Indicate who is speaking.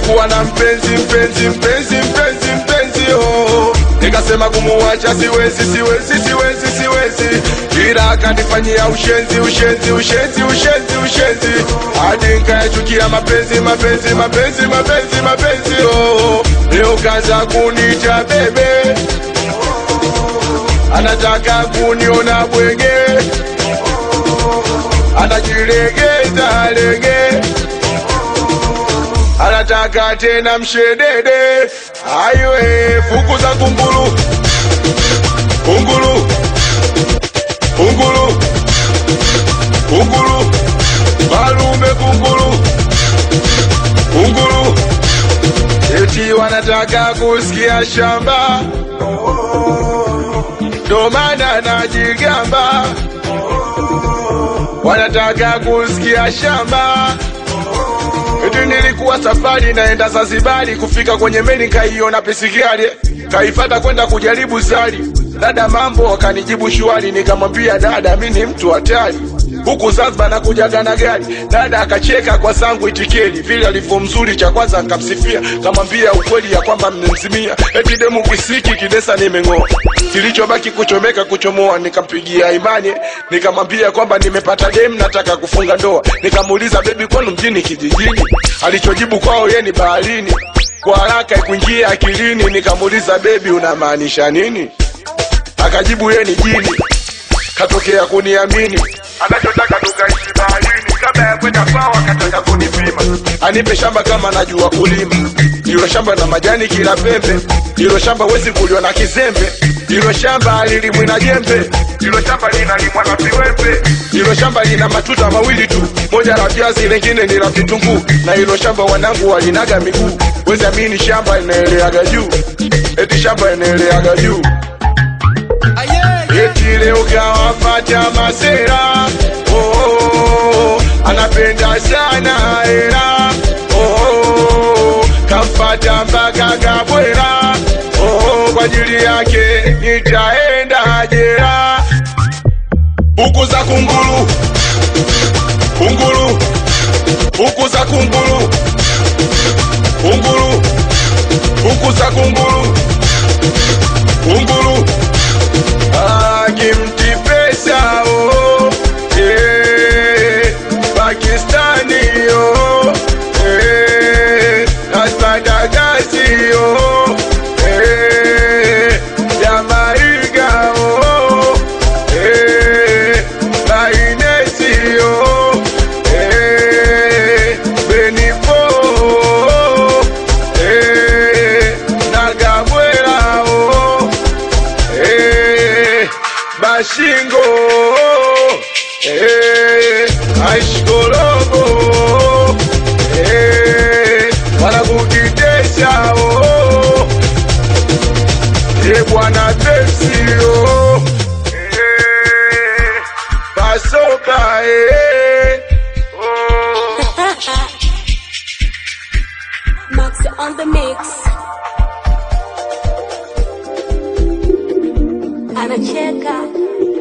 Speaker 1: nilikuwa na mpenzi mpenzi mpenzi mpenzi mpenzi oh. nikasema kumuwacha siwezi siwezi siwezi siwezi ila akanifanyia ushenzi ushenzi ushenzi ushenzi ushenzi hadi nikayachukia mapenzi mapenzi mapenzi mapenzi mapenzi oh. leo kaza kunita bebe anataka kuniona bwege anajilegeza lege anataka tena mshedede aiwe fukuza kunguru kunguru kunguru kunguru malume kunguru kunguru eti wanataka kusikia shamba ndo maana najigamba wanataka kusikia shamba eti nilikuwa safari naenda Zanzibari, kufika kwenye meli kaiona pisikali, kaifata kwenda kujaribu sali. Dada mambo akanijibu shwari, nikamwambia dada, mi ni mtu hatari huku Zanzibar nakujaga na gari. Dada akacheka kwa sangu itikeli, vile alivyo mzuri, cha kwanza nikamsifia, kamwambia ukweli ya kwamba mmemzimia, eti demu kisiki kidesa nimeng'oa, kilichobaki kuchomeka kuchomoa. Nikampigia imani, nikamwambia kwamba nimepata demu, nataka kufunga ndoa. Nikamuuliza bebi, kwenu mjini kijijini? Alichojibu kwao ye ni baharini. Kwa haraka ikuingia akilini, nikamuuliza bebi, unamaanisha nini? Akajibu ye ni jini, katokea kuniamini anachotaka tukaishi baharini. Kabla ya kwenda kwao akataka kunipima, anipe shamba kama najua kulima. Hilo shamba na majani kila pembe, hilo shamba wezi kuliwa na kizembe, hilo shamba lilimwi na jembe, hilo shamba linalimwa na viwembe, hilo shamba lina matuta mawili tu, moja la viazi, lengine ni la vitunguu, na hilo shamba wanangu walinaga miguu. Wezi amini shamba inaeleaga juu, eti shamba inaeleaga juu eti leo kawapata masera oh, oh, oh, anapenda sana hela oh, oh, kamfata mpaka kabwera oh, oh, kwa ajili yake nitaenda jera huku za kunguru kunguru huku za kunguru kunguru huku za kunguru kunguru akimti pesa oh, eh, Pakistani oh, eh, Aspadagasi oh, eh, Jamaica oh, eh, Bainesi oh, eh, Benifo oh, eh, Nagabwela oh, eh, Bashingo eh, Aishkorogo eh, wanakukitesha oh, eh, bwana Pepsi oh, eh, Pasoka eh, oh.
Speaker 2: Max on the mix. Anacheka.